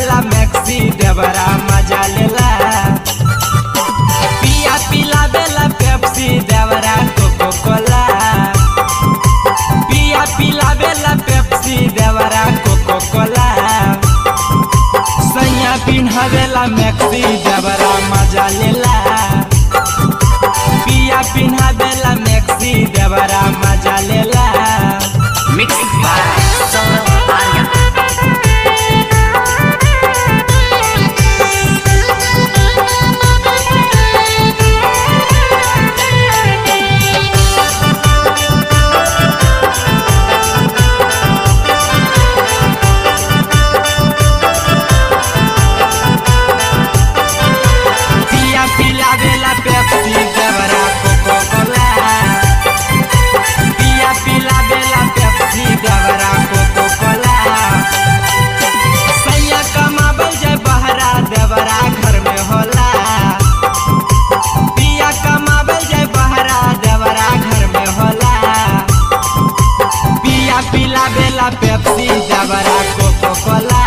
पिलावेला maxi देवरा मजा लेला पिया पिलावेला पेप्सी देवरा कोको कोला पिया पिलावेला पेप्सी देवरा कोको कोला सैया पिन्हवेला मैक्सी देवरा मजा लेला पिया पिन्हवेला मैक्सी देवरा मजा लेला Mixed by Saurabh Arya. पिया पिलावेला पेप्सी देवरा कोको कोला पिया पिलावेला पेप्सी देवरा कोको कोला सैया कमाबल जाय बहरा देवरा घर में होला पिया कमाबल जाय बहरा देवरा घर में होला पिया पिलावेला पेप्सी देवरा कोको कोला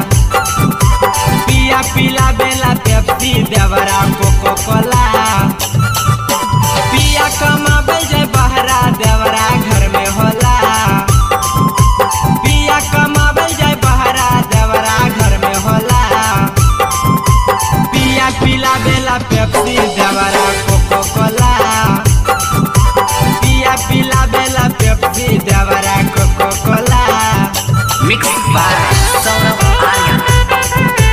पिया पिला बेला पेप्सी देवरा कोको कोला पिया कमाबे जाय बहरा देवरा घर में होला पिया कमाबे जाय बहरा देवरा घर में होला पिया पिला बेला पेप्सी देवरा कोको कोला पिया पिला बेला पेप्सी देवरा Coca Cola Mixed by Saurabh Arya.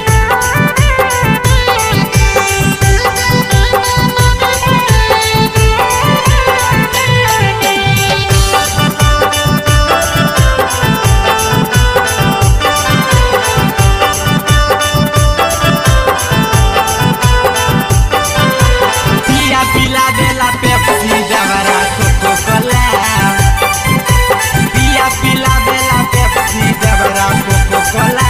पिया पिला देला पेप्सी देवरा कोको कोला पिया पिला देला पेप्सी देवरा कोको कोला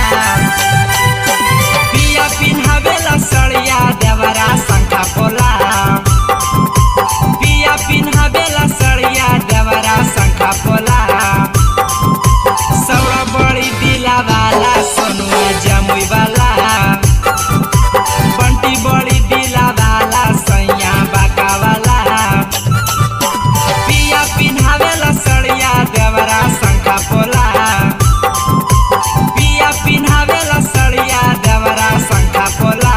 पिया पिन्हावेला सड़िया देवरा शंखा पोला पिया पिन्हावेला सड़िया देवरा शंखा पोला सौरा बड़ी दिला वाला सोनुआ जमुई वाला बंटी बड़ी दिला वाला सैया बाका वाला पिया पिन्हावेला सड़िया देवरा शंखा पोला पिया पिन्हावेला सड़िया देवरा शंखा पोला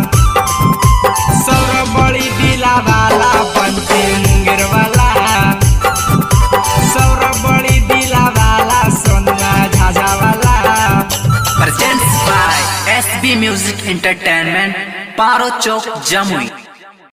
सौर बड़ी दिला वाला बंटी मुंगेर वाला सौर बड़ी दिला वाला सोनुआ झाझा वाला Presents by SB Music Entertainment, Paro Chowk, Jamui.